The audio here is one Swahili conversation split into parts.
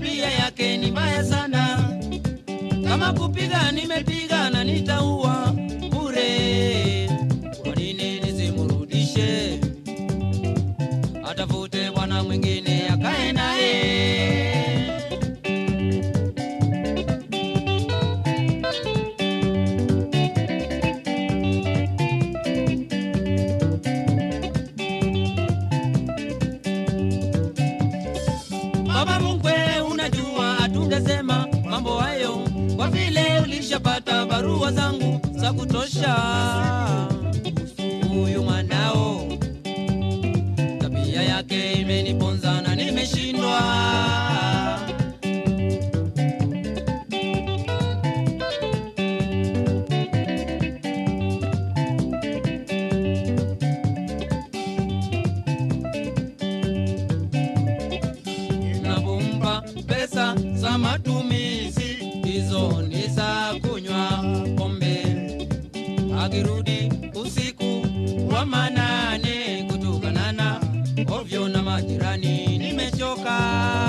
tabia yake ni mbaya sana. Kama kupiga nimepiga na nitaua bure. Kwa nini nisimrudishe? Atafute bwana mwingine akae naye. Baba mkwe, unajua hatungesema mambo hayo kwa vile ulishapata barua zangu za kutosha. Huyu mwanao tabia yake imeniponza na nimeshindwa. Napompa pesa za matumizi, hizo ni za kunywa pombe. Akirudi usiku wa manane, kutukanana ovyo na majirani, nimechoka.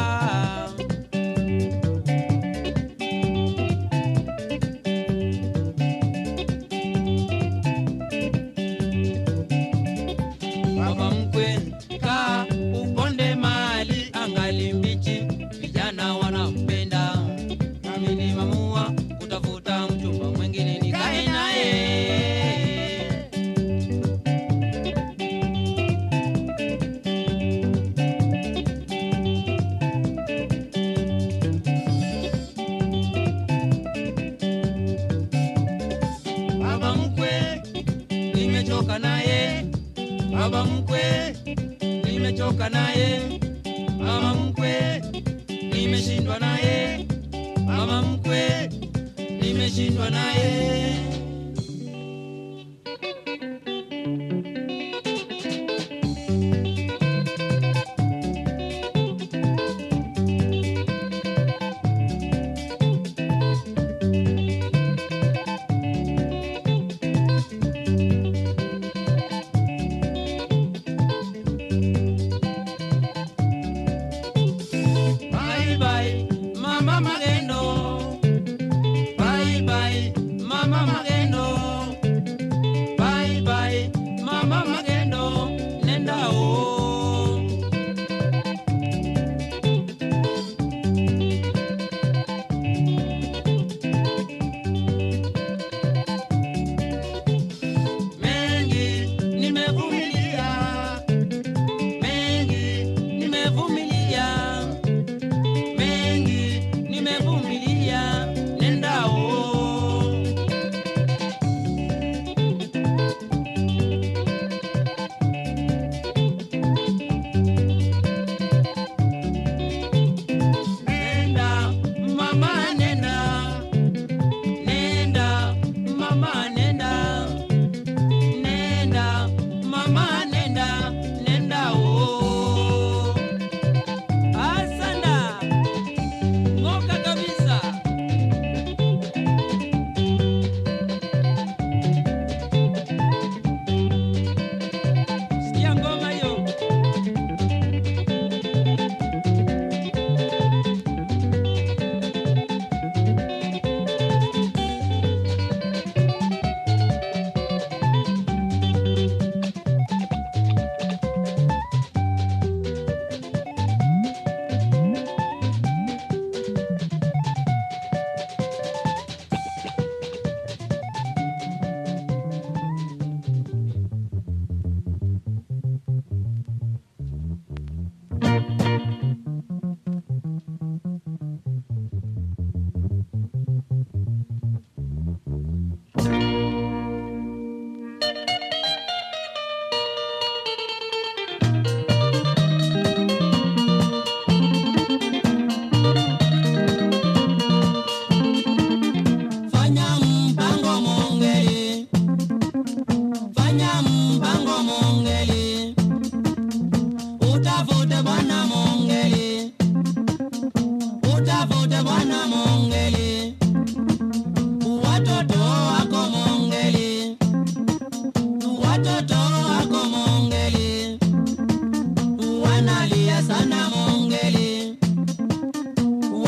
Baba mkwe, kaa uponde mali angali mbichi, vijana wanampenda. Nami nimeamua kutafuta mchumba mwingine nikae naye. Baba mkwe, nimechoka naye. Baba mkwe, nimechoka naye. Mama mkwe, nimeshindwa naye. Mama mkwe, nimeshindwa naye. Bye bye, mama magendo. Bye bye, mama magendo. Bye bye, mama magendo. Nenda o. Mengi nimevumilia, mengi nimevumilia mengi nimevumilia, nenda o. Nenda mama, nenda nenda mama, nenda nenda mama, nenda nenda o. Asanda ng'oka kabisa. Sikia ngoma hiyo. Fanya mpango mongeli, fanya mpango mongeli, utafute bwana mongeli, utafute bwana mongeli, watoto wako mongeli, watoto wako mongeli, wanalia sana mongeli,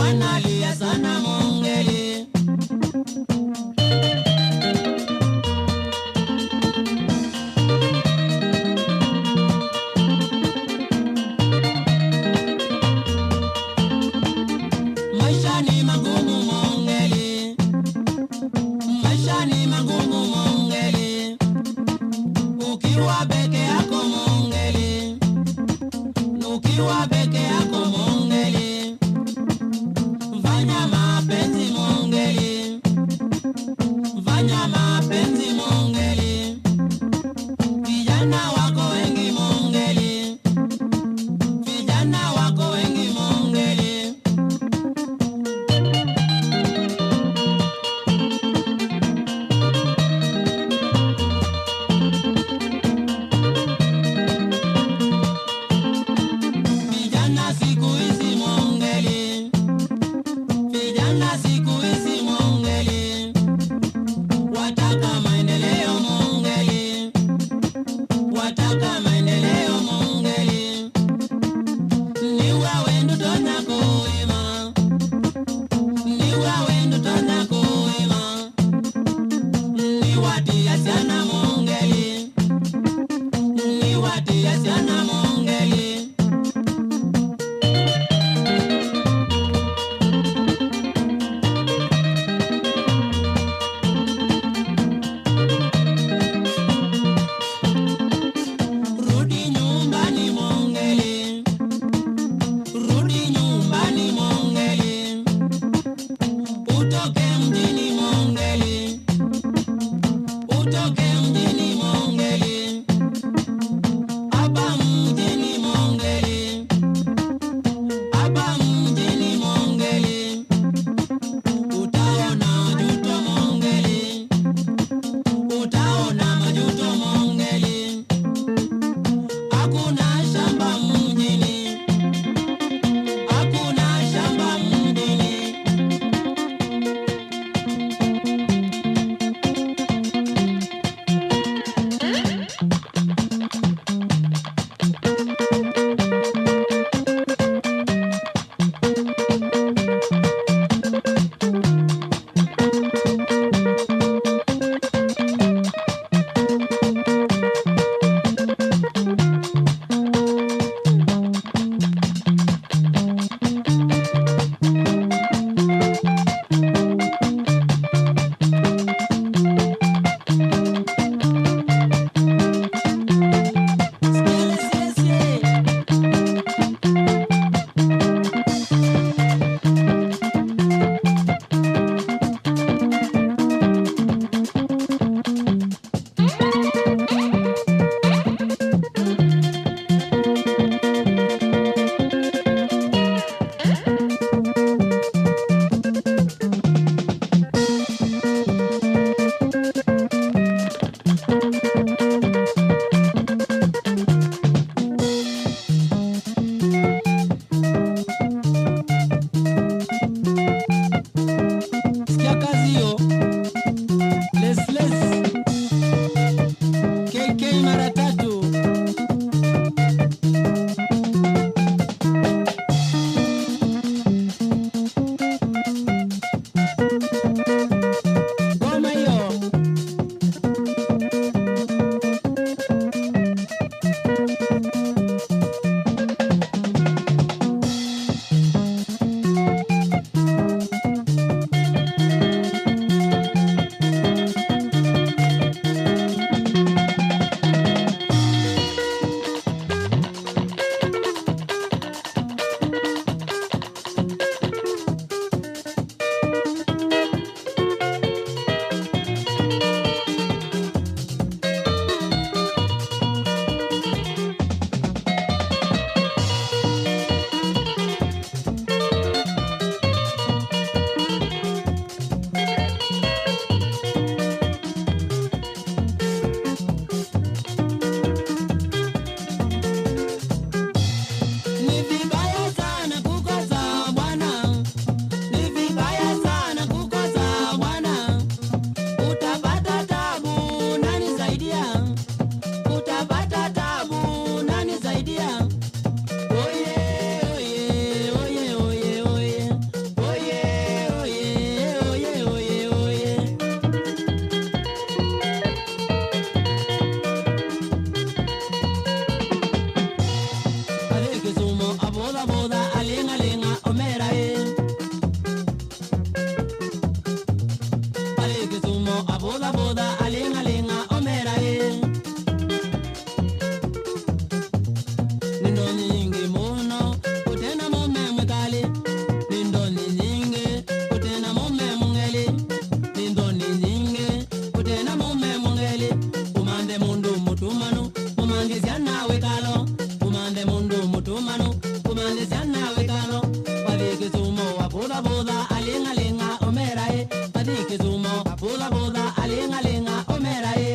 ukiwa peke yako mongeli ukiwa peke yako mongeli fanya mapenzi mongeli fanya mapenzi mongeli vijana wako wengi mongeli vijana wako wengi mongeli vijana siku hizi mongeli vijana siku hizi mongeli wataka maendeleo mongeli wataka maendeleo mongeli ni wewe ndutona kuima ni wewe ndutona kuima ni watia sana mongeli ni watia sana mongeli Rudi nyumbani mongeli, rudi nyumbani mongeli, utoke mjini mongeli, utoke mjini mongeli, hapa mjini mongeli, hapa mjini mongeli, utaona majuto mongeli, utaona majuto mongeli. Hakuna shamba mjini, hakuna shamba mjini. Siele, siele, siele. Sikia kazi hiyo. Les les. KK mara tatu. Ngoma hiyo. mundu mutumanu mumandisiana wekalo kumande mundu mutumanu kumandisiana wekalo wadhi kisumo wabudhabudha alingalinga omerae wadhi kisumo wabudhabudha alingalinga omerae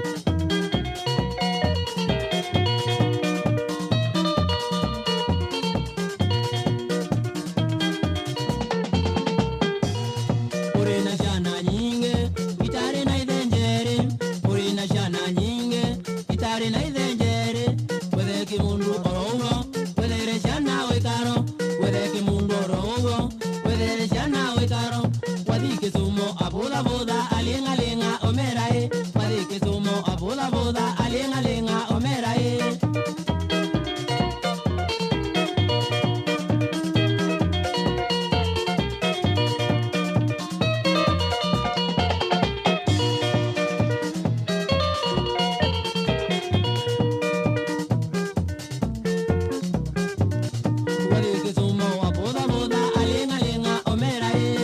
Urina shana nyinge, itari na ithenjeri. Urina shana nyinge, itari na ithenjeri. Wethe kimundu oro ugo, wethere shana wikaro. Wethe kimundu oro ugo, wethere shana wikaro. Wathi kisumo abudha budha, alinga linga omerae. Wathi kisumo abudha budha, alinga linga omerae. Wathi kisumo abudha budha, alinga linga omerae.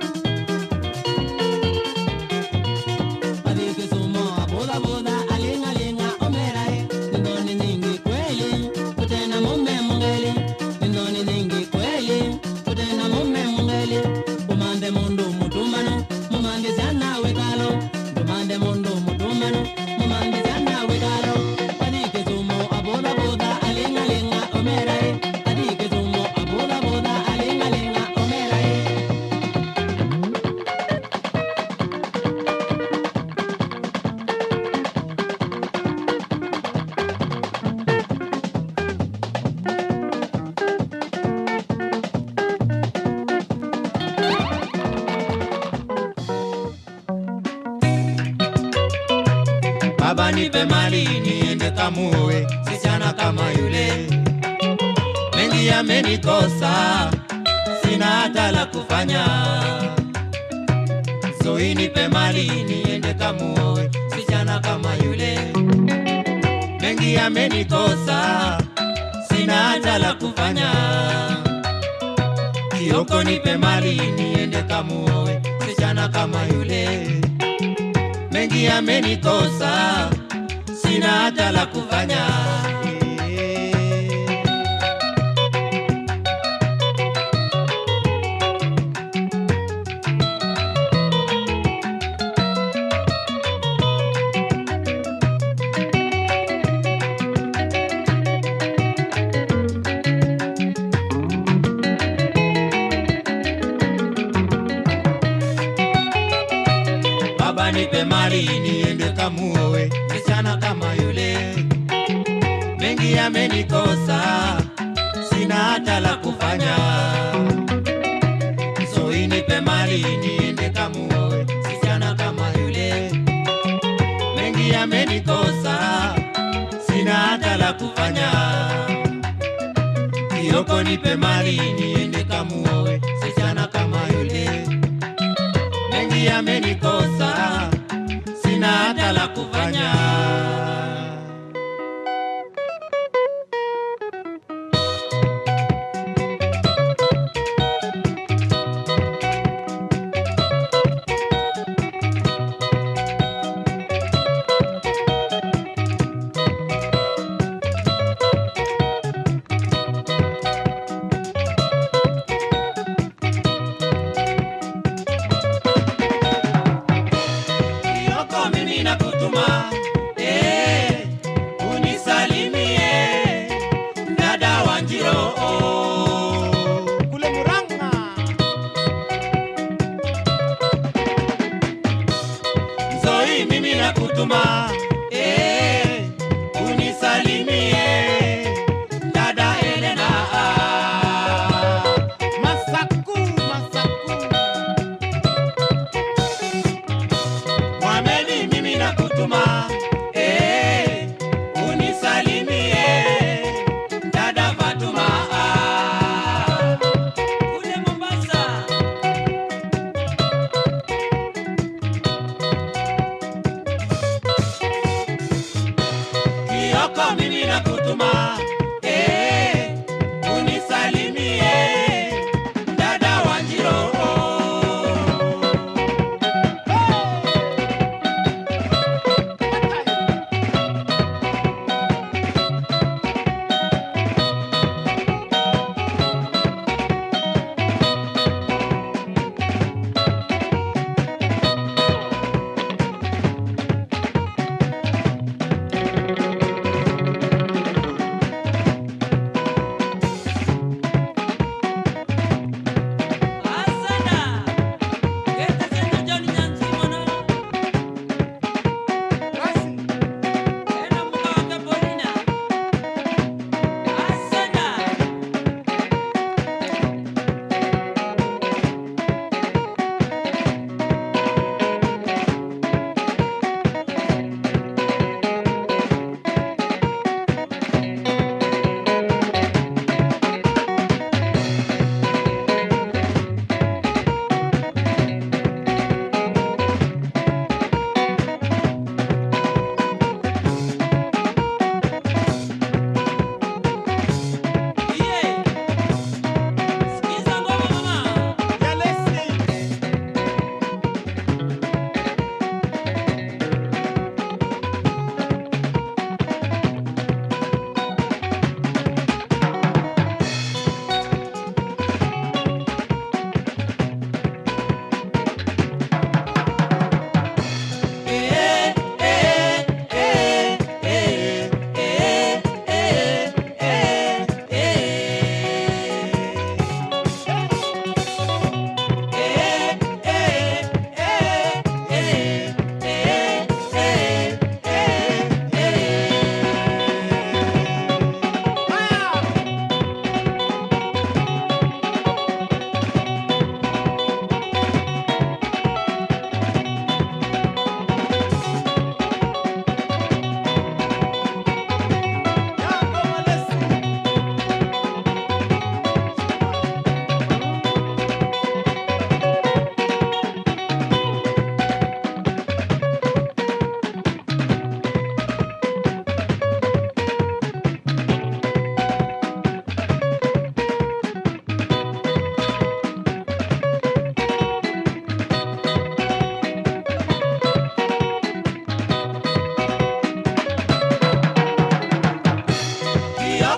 Wathi kisumo abudha budha, alinga linga omerae. Nindoni nyingi kweli, kutena mume mungeli. Nindoni nyingi kweli, kutena mume mungeli. Kumande mundu mutumano, mumande sana wekalo. Kumande mundu mutumano, mumande sana wekalo. Wathi kisumo abudha budha, alinga linga omerae. Wathi kisumo abudha budha, alinga linga omerae. Baba nipe mali niende kamue, sichana kama yule. Mengi yamenikosa, sina hata la kufanya. Zoi nipe mali niende kamue, sichana kama yule. Mengi yamenikosa, sina hata la kufanya. Kioko nipe mali niende kamue, sichana kama yule mengi yamenikosa, sina hata la kufanya. Baba nipe mali niende kamuoe msichana kama yule. Mengi yamenikosa, sina hata la kufanya. Soi nipe mali niende kamuoe msichana kama yule. Mengi yamenikosa, sina hata la kufanya. Kioko nipe mali niende kamuoe msichana kama yule mengi yamenikosa, sina hata la kufanya. Kioko mimi nakutuma eh, unisalimie dada Wanjiro kule Murang'a. Zoi mimi nakutuma eh, unisalimie dada Elena Masaku, Masaku. Mohamedi mimi nakutuma eh, unisalimie dada Fatuma Kule Mombasa. Kioko mimi nakutuma eh, unisalimie dada Wanjiro hey!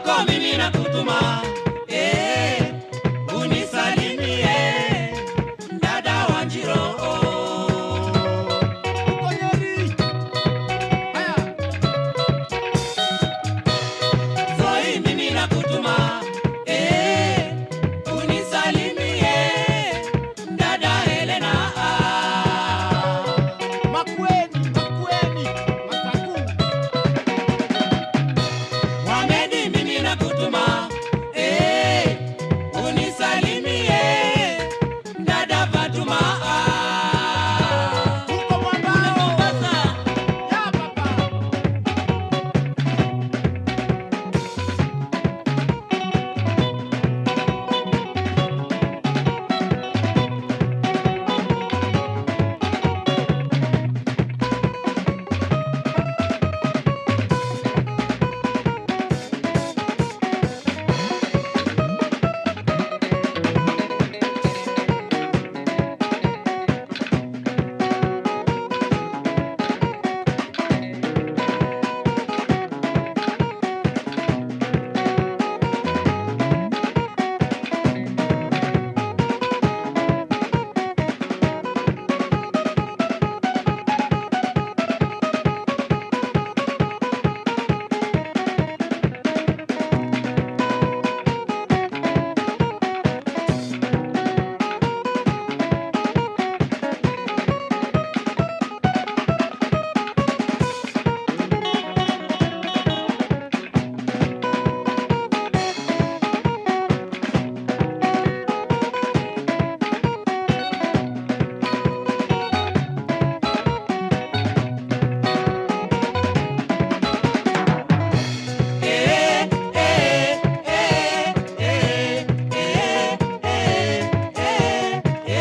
kwako mimi nakutuma eh, unisalimie dada Wanjiro Uko Nyeri. Haya. Zoi mimi nakutuma eh, unisalimie dada Helena Makueni, Makueni, Masaku. Mohamedi mimi nakutuma eh, unisalimie dada Fatuma Uko Mwambao. Mombasa Ya baba. eh eh eh eh eh eh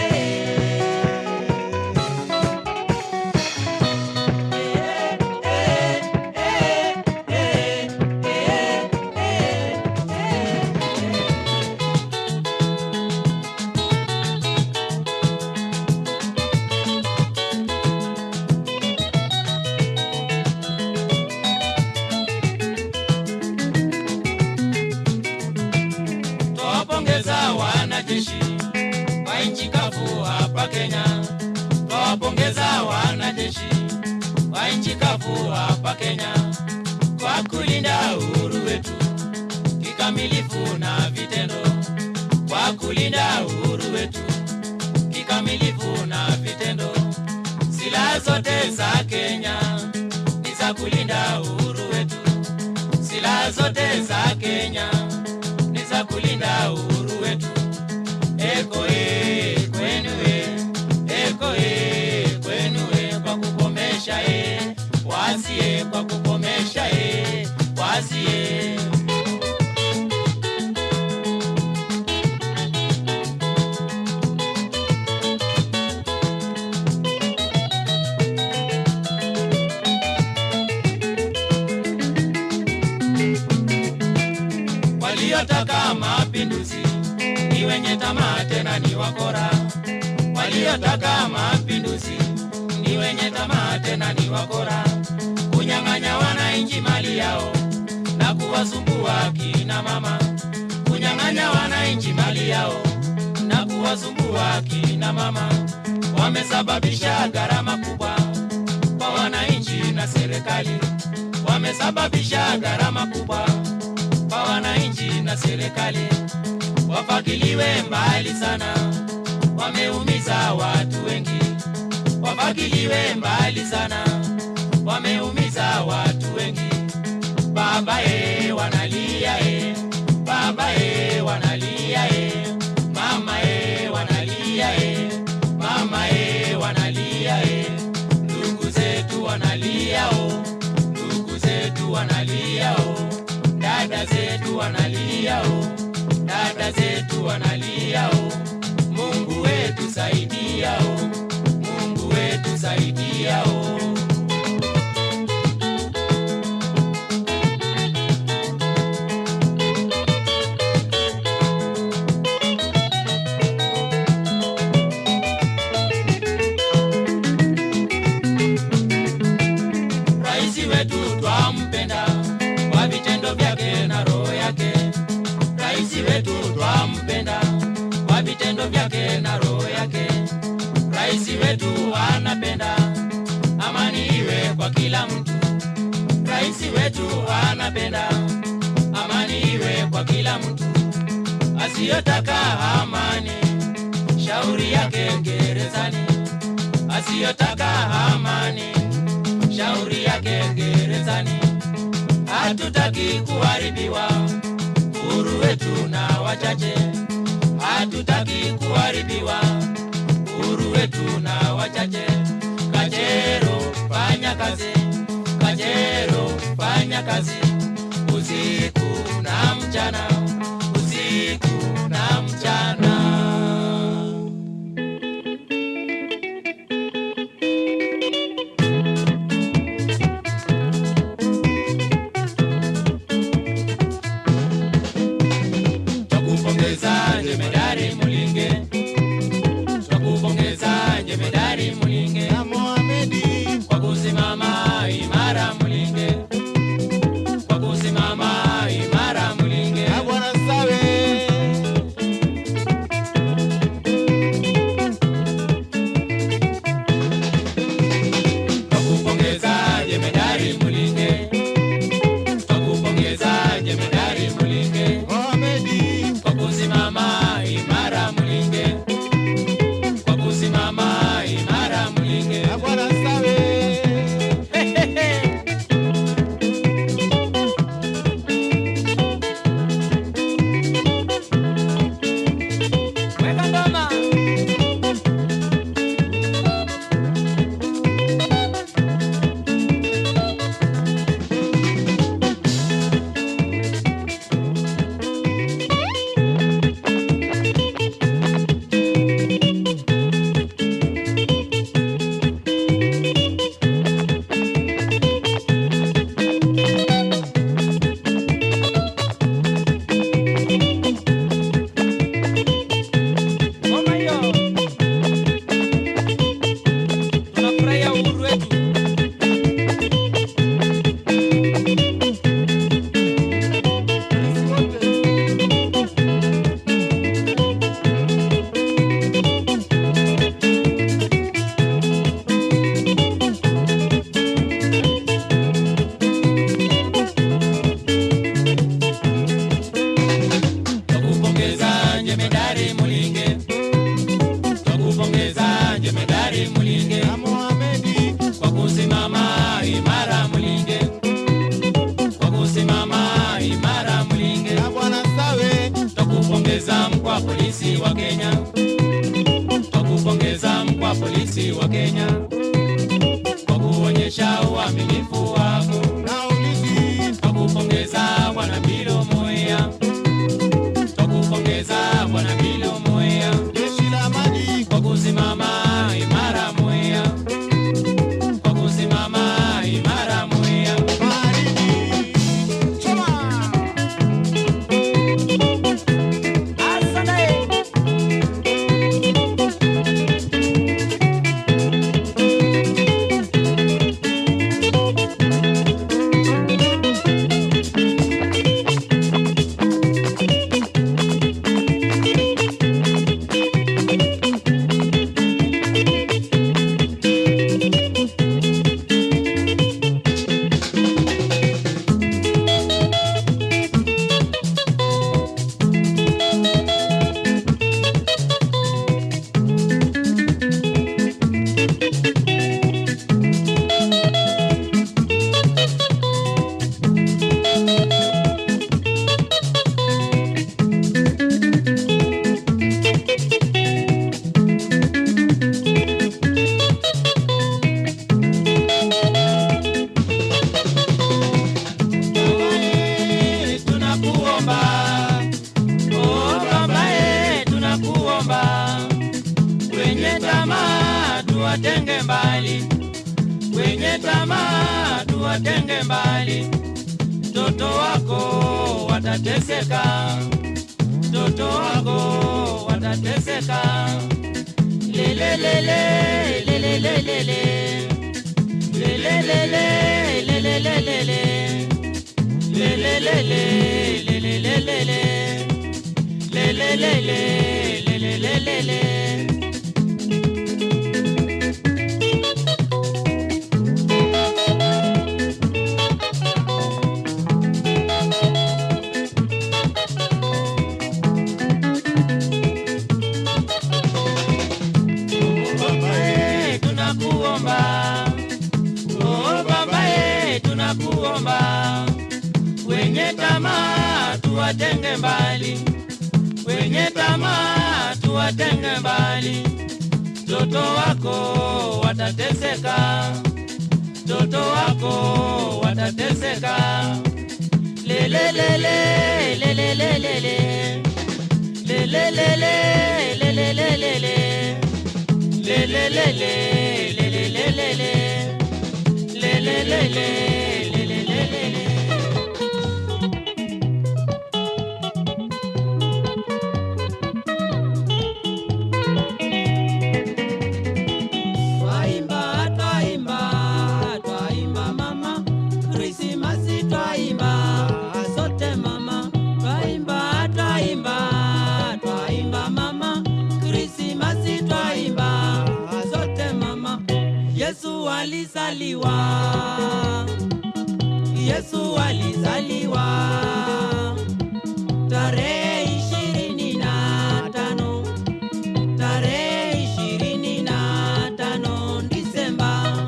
Twawapongeza wanajeshi wa nchi kavu hapa Kenya. Twawapongeza wanajeshi wa nchi kavu hapa Kenya kwa kulinda uhuru wetu kikamilifu na vitendo, kwa kulinda uhuru wetu kikamilifu na vitendo. Silaha zote za Kenya ni za kulinda uhuru wetu, silaha zote za Kenya ni za kulinda uhuru wetu. Eko e kwenu e, eko e kwenu e, kwa kukomesha e wasi e, kwa kukomesha e wasi e. waliotaka mapinduzi ni wenye tamaa tena ni wakora. Waliotaka mapinduzi ni wenye tamaa tena ni wakora, kunyang'anya wananchi mali yao na kuwasumbua kina mama, kunyang'anya wananchi mali yao na kuwasumbua kina mama. Wamesababisha gharama kubwa kwa wananchi na serikali, wamesababisha gharama kubwa kwa wananchi na serikali, wafagiliwe mbali sana, wameumiza watu wengi, wafagiliwe mbali sana, wameumiza watu wengi. Baba e, wanalia e, baba e, wanalia e, mama e, wanalia e, mama e, wanalia e, ndugu zetu wanalia o, ndugu zetu wanalia o, dada zetu wanalia o, dada zetu wanalia o. Mungu wetu saidia o, Mungu wetu saidia o. kila mtu. Rais wetu anapenda amani iwe kwa kila mtu, asiyotaka amani shauri yake gerezani, asiyotaka amani shauri yake gerezani. Hatutaki kuharibiwa uhuru wetu na wachache, hatutaki kuharibiwa uhuru wetu na wachache. Kajero fanya kazi, Kajero fanya kazi, usiku na mchana, usiku na mchana. Twakupongeza jemedari Mulinge, twakupongeza jemedari Mulinge Na Mohamedi kwa kusimama imara Mulinge, kwa kusimama imara Mulinge. na Bwana Sawe Twakupongeza jemedari Mulinge, twakupongeza jemedari Mulinge Mohamedi kwa kusimama imara Mulinge, kwa kusimama imara Mulinge. na Bwana Sawe Weka ngoma. Ngoma hiyo. Tunafurahia uhuru wetu. Sisi wote Twakupongeza jemedari Mulinge, twakupongeza jemedari Mulinge na Mohamedi kwa kusimama imara Mulinge, kwa kusimama imara Mulinge. na Bwana Sawe Twakupongeza mkuu wa polisi wa Kenya, twakupongeza mkuu wa polisi wa Kenya kwa kuonyesha uaminifu wako. na ulinzi Twakupongeza bwana Bilo Moya, twakupongeza bwana Bilo Moya jeshi la maji kwa kusimama imara Moya, kwa kusimama imara Moya. baharini choma Asante. Babae, tunakuomba oh, babae, tunakuomba wenye tamaa tuwatenge mbali, wenye tamaa tuwatenge mbali, mtoto wako watateseka, mtoto wako watateseka, lelelele lelelelele lelelele lelelelele lelelele lelelelele lelelele lelelelele wenye tamaa tuwatenge mbali, wenye tamaa tuwatenge mbali. Mtoto wako watateseka, mtoto wako watateseka. Lelelele, lelelelele, lelelele, lelelelele, lelelele, lelelelele, lelelele, lelelelele. Twaimba, twaimba, twaimba mama, Krismasi twaimba, sote mama. Twaimba, twaimba, twaimba mama, Krismasi twaimba, sote mama. Yesu alizaliwa, Yesu alizaliwa tarehe ishirini na tano tarehe ishirini na tano Disemba.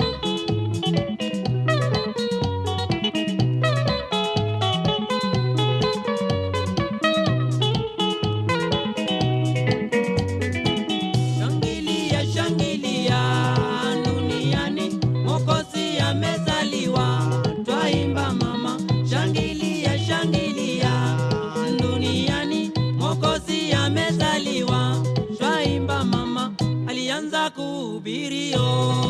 Shangilia, shangilia duniani, Mwokozi amezaliwa, twaimba mama. Shangilia, shangilia duniani, Mwokozi amezaliwa, twaimba mama. Alianza kuhubirio